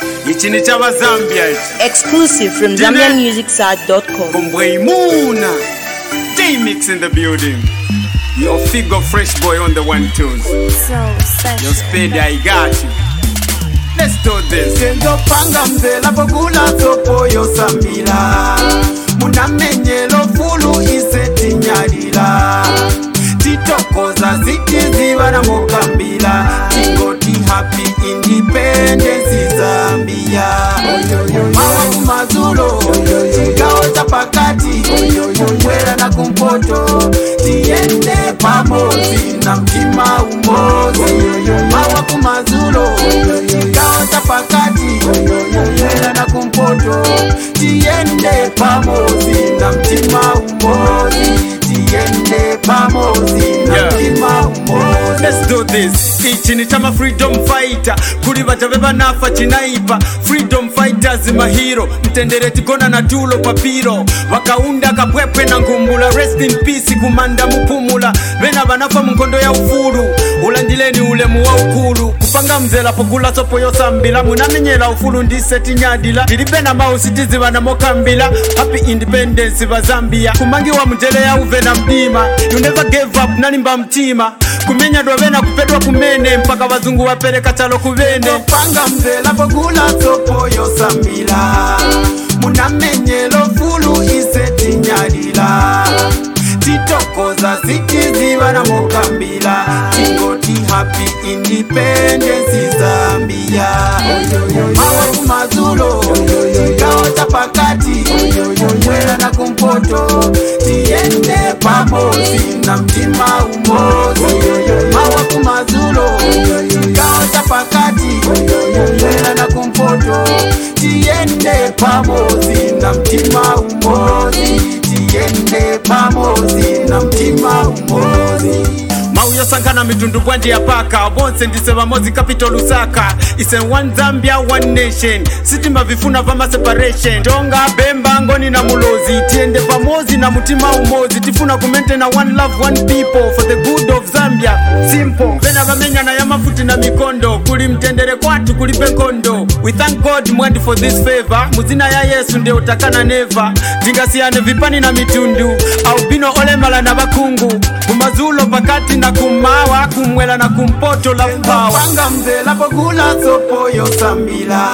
ichi ni chavazambia ichi Exclusive from Dine- ZambianMusicSite.com. Kumbweimuna D-Mix in the building Your figure fresh boy on the one twos So Your special. speed I got you Let's do this tendopanga mzela pokula sopo yosambila munamenyelo fulu isetinyalila titokoza zitiziva na mokambila tingoti happy independence zambia mawa kumazulo chigawo cha pakati kumwera na kumpoto tiende pamozi na mtima umozi mawa kumazulo chigawo cha pakati kumwera na kumpoto tiende pamozi na mtima umozi tiende pamozi na Yeah. mtima umozi Let's do this ichi ni chama freedom fighter kuli vachave vanafa chinaipa freedom fighters mahiro mtendere tigona na tulo papiro vakaunda kapwepwe na ngumbula rest in peace kumanda mupumula vena vanafa munkondo ya ufulu ulandileni ulemu wa ukulu kupanga mzela pokula sopo yosambila munamenyela ufulu ndisetinyadila tilibe na mausi tiziva na mokambila happy independence va zambia kumangiwa mjele ya uve na mdima you never gave up nalimba mtima kumenya dwavena kupedwa kumene mpaka vazungu wapereka chalo kuvene panga mzela pokula sopo yosambila munamenyelo fulu isetinyalila titokoza zitiziva na mokambila tingoti happy independence zambia mawa kumazulo chigawo cha pakati kumwera na kumpoto tiende pamozi na mtima umozi mawa kumazulo chigawo cha pakati kumwera na kumpoto tiende pamozi na mtima umozi tiende pamozi na mtima umozi mauyosankana mitundu bwandi ya paka bonse ndise vamozi capital lusaka ise one zambia one nation sitima vifuna vama separation tonga bemba ngoni na mulozi tiende pamozi na mutima umozi tifuna kumentena one love one people for the good of zambia simple vena vamenyana ya mafuti na mikondo kuli mtendere kwatu kulipe nkondo we thank god mwandi for this favor muzina ya yesu ndio utakana neva tingasiyane vipani na mitundu aubino olemala na vakungu kumazulo pakati na kumawa kumwela na kumpoto la mpawa panga mzela pokula sopo yosambila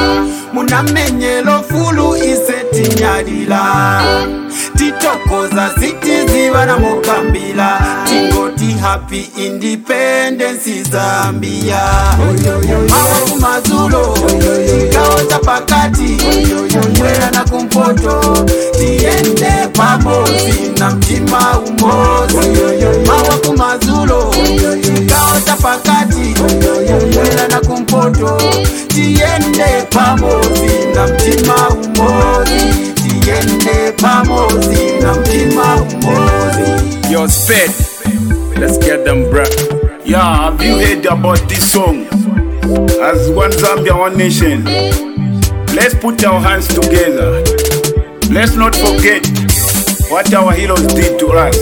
munamenyelo fulu isetinyalila titokoza zitiziva na mokambila tingoti happy independence zambia mawa kumazulo chigawo cha pakati kumwera na kumpoto tiende pamozi na mtima umozi mawa kumazulo chigawo cha pakati kumwera na kumpoto tiende pamozi na mtima umozi tiende pamozi na mtima umozi Your sped let's get them bro Yeah, have you heard about this song? As one Zambia, one nation. Let's put our hands together. Let's not forget what our heroes did to us.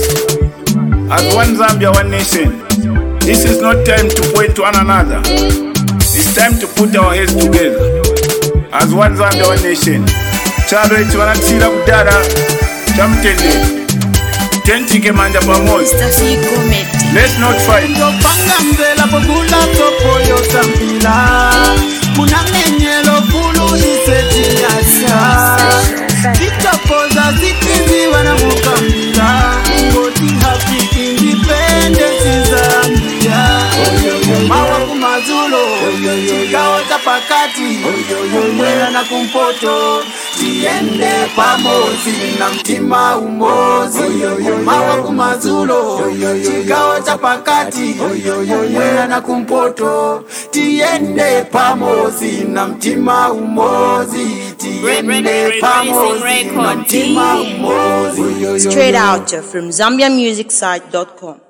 As one Zambia, one nation. This is not time to point to one another. It's time to put our heads together. As one Zambia, one nation. Chalo echi vanatsira kudara chamutendere tentike manja pamoja Stasi Comedy. let's not fight ndopanga mzela pokula sopo yosambila munamenyelo fulu isetinyalila titokoza zitiziva na mukambila ngoti happy independence zambia mawa kumazulo chigawo cha pakati kumwera na kumpoto tiende pamozi na mtima umozi mawa kumazulo chigawo cha pakati kumwera na kumpoto tiende pamozi na mtima umozi tiende pamozi na mtima umozi Straight out from ZambianMusicSite.com.